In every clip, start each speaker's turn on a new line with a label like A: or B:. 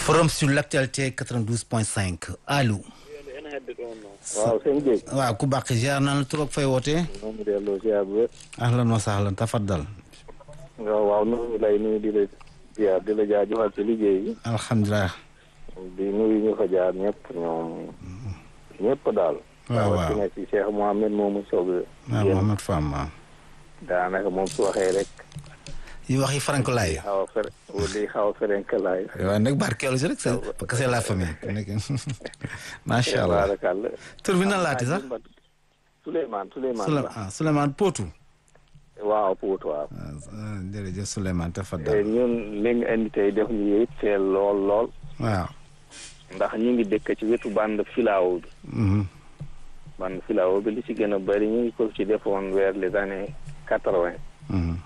A: forum sur l'actualité 92.5 allo.
B: waaw sëñ Gueye.
A: waaw ku bàq ziar naa la trop fay wootee.
B: moom delloo ziar bu wér.
A: ahlan wa sahlan tafaddal.
B: waaw waaw nuyu lay nuyu di la ziar di la jaajëfal ci liggéey bi.
A: alhamdulilah.
B: di nuyu ñu fa jaar ñëpp ñoom ñëpp daal.
A: waaw waaw
B: rawatina ci Cheikh Mohamed moomu soog a.
A: waaw Mohamed Fam waaw.
B: daanaka moom su waxee rek.
A: yi wax yi frank laay.
B: xaw a fer di xaw a ferenkalaay.
A: waaw nag barkeelu si rek c'est parce que c'est la famille. macha allah
B: tabaarakalla.
A: tur bi nan laati sax.
B: Souleymane Souleymane
A: Souley
B: Ba.
A: ah Souleymane Potou.
B: waaw Pout waaw.
A: ah jërëjëf Souleymane
B: te
A: tafaddal.
B: ñun li nga indi tey def ñu it teel lool lool.
A: waaw.
B: ndax ñu ngi dëkk ci wetu bande filao bi.
A: mhm.
B: bande filao bi li ci gën a bëri ñu ngi ko ci defoon vers les années quatre vingt.
A: mhm.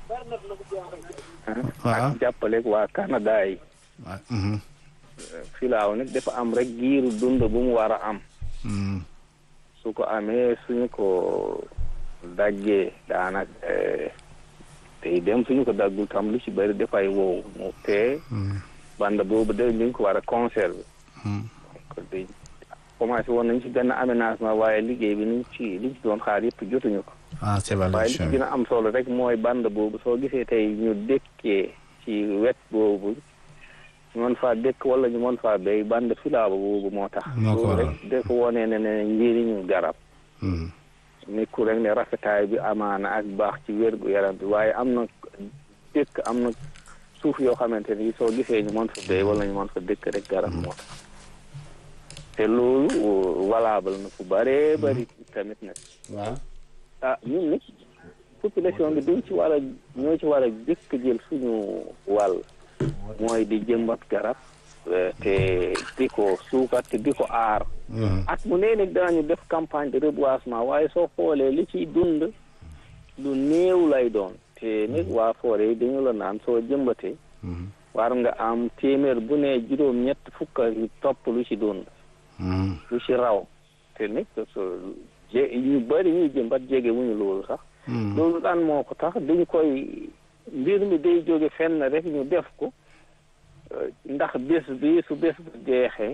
A: waaw
B: ak jàppaleeg waa Canada yi.
A: waaw. mhm.
B: filaaw nag dafa am rek giiru dund bu mu war a am.
A: mhm.
B: su ko amee suñu ko daggee daanaka tey dem suñu ko daggul tam lu ci bëri dafay wow mu te
A: mhm.
B: bande boobu de ñu ngi ko war a conserver.
A: mhm.
B: kon de commencé woon nañu ci benn aménagement waaye liggéey bi niñ ci liñ ci doon xaar yëpp jotuñu ko.
A: ah c'est
B: waaye li ci
A: valable.
B: gën a am solo rek mooy bande boobu soo gisee tey ñu dëkkee ci wet boobu ñu mën faa dëkk wala ñu mën faa béy bande filaaba boobu moo tax.
A: Moo ko
B: loolu
A: waral.
B: rek dafa wone ne ne njëriñu garab.
A: mhm.
B: nekkul rek ne rafetaay bi amaana ak baax ci wér gu yaram bi waaye am na dëkk am na suuf yoo xamante ni soo gisee ñu mën fa béy wala ñu mën fa dëkk rek garab moo tax. te loolu valable na fu bëree bëri tamit nag.
A: waaw.
B: ah ñun nit population bi duñ ci war a ñoo ci war a jëkk jël suñu wàll mooy di jëmbat garab eh, te di ko suukat te di ko aar
A: mhm.
B: at mu nee nag daañu def campagne de reboisement waaye soo xoolee li ciy dund lu néew lay doon te nag waa forêt yi dañu la naan soo jëmbatee
A: mhm.
B: war nga am téeméer bu ne juróom ñett fukk ak yu topp lu ci dund
A: mhm.
B: lu ci raw te nag so- je- ñu bëri ñuy jëmbat jege wuñu loolu sax
A: mhm.
B: loolu daan moo ko tax dañu koy mbir mi day jóge fenn rek ñu def ko euh, ndax bés bi su bés bu jeexee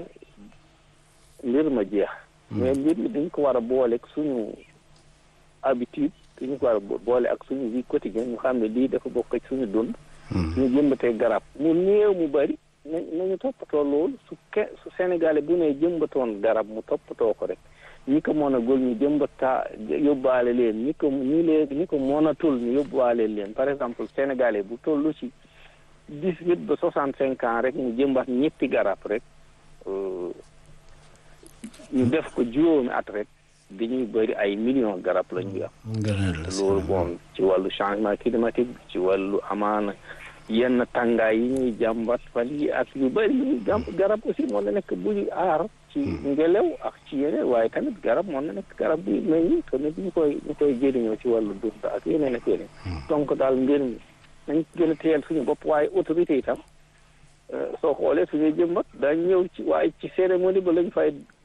B: mbir ma jeex mais mbir mi dañ ko war a boole ak suñu habitude dañu ko war a bo- boole ak suñu vie quotidienne ñu xam ne lii dafa bokk ci suñu dund
A: mhm.
B: ñu jëmbatee garab mu néew mu bëri na nañu toppatoo loolu su ke su Sénégalais bu ne jëmbatoon garab mu toppatoo ko rek ñi ko mën a gol ñu jëmbataa yóbbaale leen ñi ko ñi leen ñi ko mënatul ñu yóbbaale leen par exemple Sénégalais bu tollu ci dix huit ba soixante cinq ans rek mu jëmbat ñetti garab rek euh, ñu def ko juróomi at rek dañuy bëri ay millions garab la ñuy am
A: ngëneel la
B: loolu bon ci wàllu changement climatique bi ci wàllu amaana yenn tàngaay yi ñuy jàmbat fan yi ak yu bëri yi ñuy jàmb garab aussi moo na nekk bu ñu aar ci ngelaw ak ci yeneen waaye tamit garab moo na nekk garab bi meññ te nit ñu koy ñu koy jëriñoo ci wàllu dund ak yeneen ak yeneen donc daal mbir mi nañ gën a teel suñu bopp waaye autorité itam euh, soo xoolee suñuy jëmbat dañ ñëw ci waaye ci cérémonie ba lañ fay